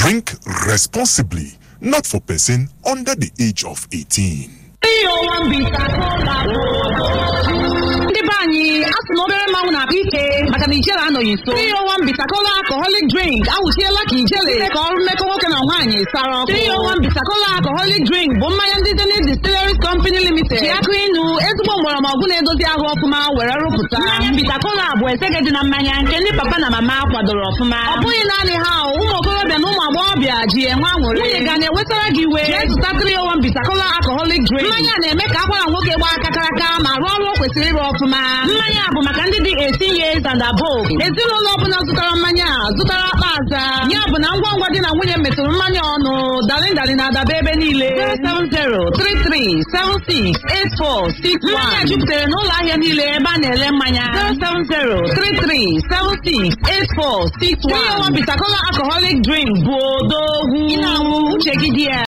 Drink responsibly, not for person under the age of 18. ndị be anyị a sị na obere mmanwụ na-akpa ike maka na ijele anọghị nso 301 bitakola alcoholic drink awụchiela ka ijele ka ọrụ mmekọ nwoke na nwaanyị sara ọkụ 301 bitakola alcoholic drink bụ mmanya ndị Zenith Distilleries Company Limited ji akụ inu ezigbo mgbọrọmọgwụ na-edozi ahụ ọfụma were rụpụta mmanya bitakola bụ esege dị na mmanya nke ndị papa na mama kwadoro ọfụma ọ bụghị naanị ha ụmụ okorobịa na ụmụ agbọghọbịa ji enwe aṅụrị nwunye ga na-ewetara gị iwe jee zụta 301 bitakola alcoholic drink mmanya na-eme ka akwara nwoke gbaa kakaraka ma rụọ ọrụ o kwesịrị ịrụ ọfụma mmanya bụ maka ndị dị 18 years and above ezinụlọ ọbụla zụtara mmanya a zụtara akpa aza ya bụ na ngwa ngwa di na nwunye metụrụ mmanya ọnụ dalin dalin na-adaba ebe niile 07033768461 mmanya jupụtara n'ụlọ ahịa niile ebe a na-ele mmanya 07033768461 301 Bitakola alcoholic drink bụ odogwu ị na-anwụ uche gị dị ya